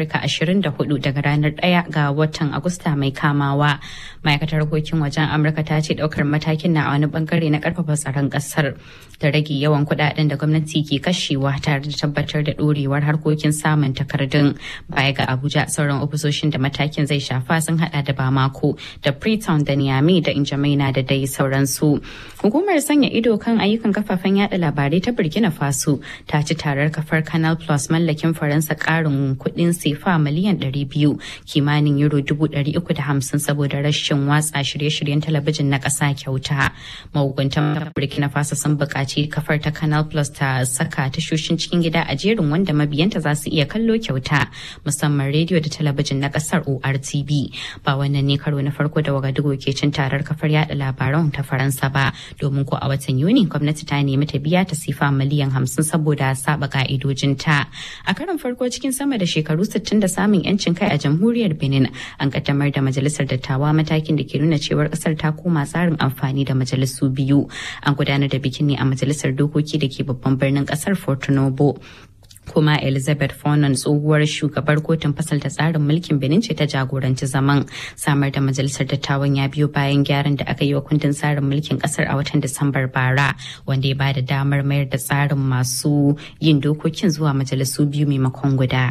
Afirka 24 daga ranar 1 ga watan Agusta mai kamawa. Ma'aikatar harkokin wajen Amurka ta ce daukar matakin na a wani bangare na karfafa tsaron kasar da rage yawan kudaden da gwamnati ke kashewa tare da tabbatar da dorewar harkokin samun takardun baya ga Abuja sauran ofisoshin da matakin zai shafa sun hada da Bamako da Freetown da Niamey da Injamaina da dai sauransu. Hukumar sanya ido kan ayyukan kafafen yada labarai ta Burkina Faso ta ci tarar kafar Canal Plus mallakin Faransa karin kudin sefa miliyan 200 kimanin euro 350 saboda rashin watsa shirye-shiryen talabijin na ƙasa kyauta. Mahukuntan Burkina Faso sun buƙaci kafar ta Canal Plus ta saka tashoshin cikin gida a jerin wanda mabiyanta za su iya kallo kyauta musamman rediyo da talabijin na ƙasar ORTB. Ba wannan ne karo na farko da Wagadugu ke cin tarar kafar yada labaran ta Faransa ba domin ko a watan Yuni gwamnati ta nemi ta biya ta sifa miliyan hamsin saboda saba ka'idojinta. A karon farko cikin sama da shekaru 60 da samun yancin kai a jamhuriyar Benin an kaddamar da majalisar dattawa matakin da ke nuna cewar kasar ta koma tsarin amfani da majalisu biyu. An gudanar da bikin ne a majalisar dokoki da ke babban birnin kasar Porto Novo. kuma elizabeth fonon tsohuwar shugabar kotun fasalta tsarin mulkin benin ce ta jagoranci zaman samar da majalisar dattawan ya biyo bayan gyaran da aka yi wa kundin tsarin mulkin kasar a watan disambar bara wanda ya bada damar mayar da tsarin masu yin dokokin zuwa majalisu biyu maimakon guda.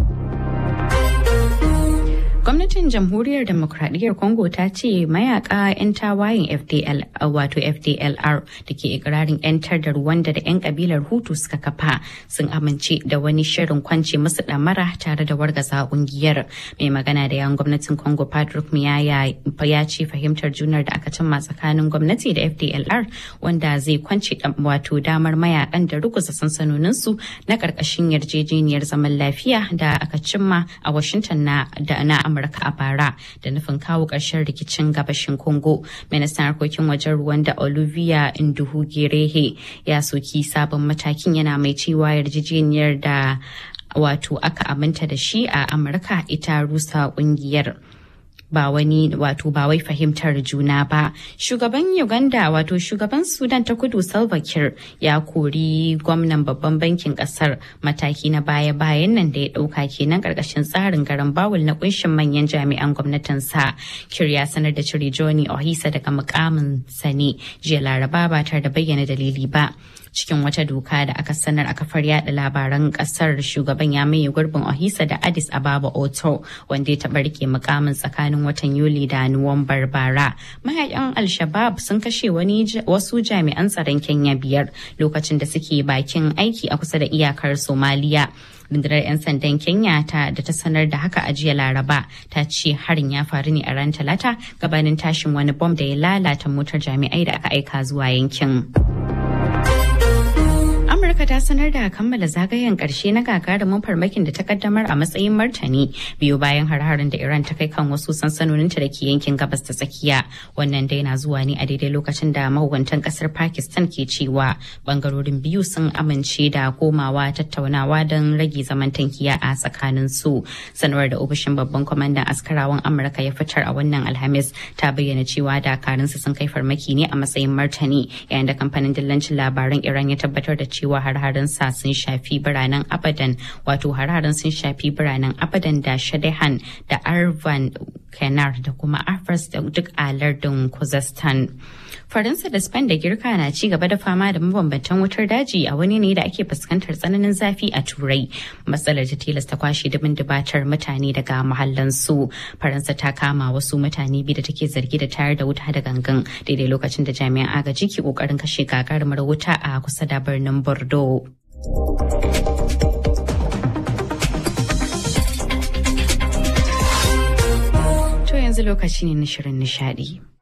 Gwamnatin Jamhuriyar Demokradiyyar Congo ta ce mayaka 'yan tawayen FDL wato FDLR da ke ikirarin 'yantar da Rwanda da 'yan kabilar Hutu suka kafa sun amince da wani shirin kwance musu damara tare da wargaza kungiyar. Mai magana da yan gwamnatin Congo Patrick Miyaya ya ce fahimtar junar da aka cimma tsakanin gwamnati da FDLR wanda zai kwance wato damar mayakan da ruguza sansanoninsu na karkashin yarjejeniyar zaman lafiya da aka cimma a Washington na da na Amurka a bara da nufin kawo ƙarshen rikicin gabashin Congo. Ministan harkokin wajen Rwanda Olivia Nduhugirehe ya soki sabon matakin yana mai cewa yarjejeniyar da wato aka aminta da shi a Amurka ita rusa kungiyar. ba wani wato ba wai fahimtar juna ba shugaban uganda wato shugaban sudan ta kudu salva kiir ya kori gwamnan babban bankin kasar mataki na baya bayan nan da ya dauka kenan karkashin tsarin garan bawul na kunshin manyan jami'an gwamnatin sa kiir ya sanar da cire johnny ohisa daga mukamin sani jiya laraba ba tare da bayyana dalili ba cikin wata doka da aka sanar a kafar yada labaran kasar shugaban ya maye gurbin ohisa da addis ababa oto wanda ya taɓa rike mukamin tsakanin watan yuli da nuwambar bara mayakan al-shabab sun kashe wani wasu jami'an tsaron kenya biyar lokacin da suke bakin aiki a kusa da iyakar somaliya rundunar 'yan sandan kenya ta da ta sanar da haka a jiya laraba ta ce harin ya faru ne a ran talata gabanin tashin wani bom da ya lalata motar jami'ai da aka aika zuwa yankin. Amurka ta sanar da kammala zagayen karshe na gagarumin farmakin da ta kaddamar a matsayin martani biyu bayan har-harin da Iran ta kai kan wasu sansanoninta da ke yankin gabas ta tsakiya. Wannan dai na zuwa ne a daidai lokacin da mahukuntan kasar Pakistan ke cewa bangarorin biyu sun amince da komawa tattaunawa don rage zaman tankiya a tsakanin su. Sanarwar da ofishin babban kwamandan askarawan Amurka ya fitar a wannan Alhamis ta bayyana cewa dakarunsa sun kai farmaki ne a matsayin martani yayin da kamfanin dillancin labaran Iran ya tabbatar da cewa har-harin sa sun shafi biranen abadan wato har-harin sun shafi biranen abadan da shadehan da arvan kenar da kuma afras da duk a lardin kuzestan faransa da spain da girka na ci gaba da fama da mabambantan wutar daji a wani ne da ake fuskantar tsananin zafi a turai matsalar ta tilasta kwashe dubin dubatar mutane daga mahallansu faransa ta kama wasu mutane biyu da take zargi da tayar da wuta da gangan daidai lokacin da jami'an agaji ke kokarin kashe gagarumar wuta a kusa da birnin bordeaux To yanzu lokaci ne na shirin nishadi.